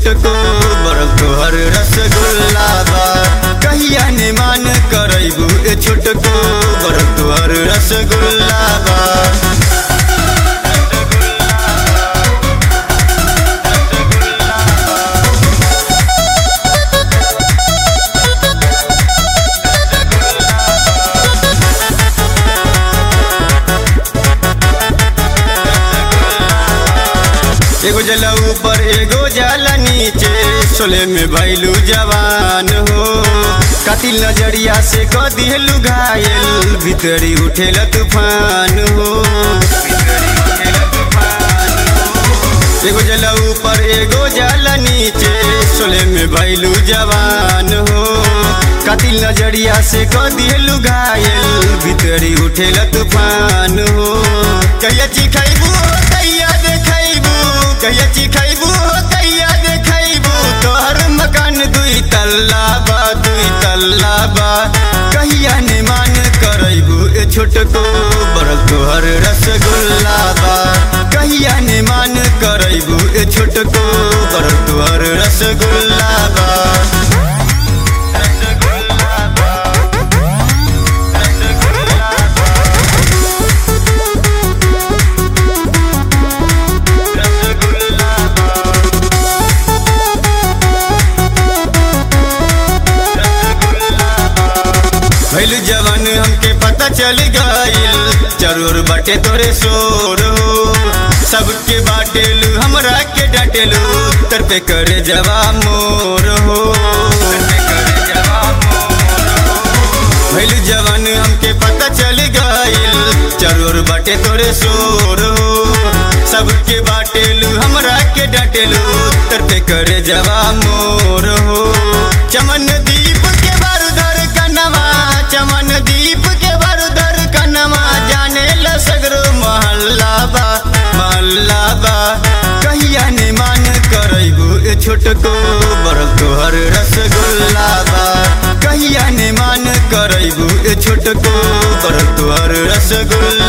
छोटको बड़ तोहर रसगुल्ला बा कहिया ने मान करैबू ए छोटको बड़ तोहर रसगुल्ला बा एगो जला ऊपर एगो जला नीचे सोले में भैलू जवान हो कातिल नजरिया से क दिहलू घायल भीतरी उठेला तूफान हो एगो जला ऊपर एगो जला नीचे सोले में भैलू जवान हो कातिल नजरिया से क दिहलू घायल भीतरी उठेला तूफान हो कहिया चिखैबू कहिया देखैबू कहिया चिखैबू कहिया देखैबू तोहर मकान दुई तल्ला बा दुई तल्ला बा कहिया ने मान करैबू ए छोटको बड़ तोहर रसगुल्ला बा कहिया ने मान करैबू ए छोटको बड़ तोहर रसगुल्ला बा रसगुल्ला बा रसगुल्ला रसगुल्ला भैल जवान हमके पता चल गईल जरूर बाटे तोरे शोर हो सबके बाटेलू हमरा के डाटेलू तर पे करे जवा मोर हो भैल जवान हमके पता चल गईल जरूर बाटे तोरे शोर हो सबके बाटेलू हमरा के डाटेलू तर पे करे जवा मोर हो चमन दीप के बारूदर कनवा चमन दीप के बारूदर कनवा जाने ल सगरो महल्ला बा महल्ला बा कहिया ने मान करैबू ए छोटको बड़ तोहर रसगुल्ला बा कहिया ने मान करैबू ए छोटको बड़ तोहर रसगुल्ला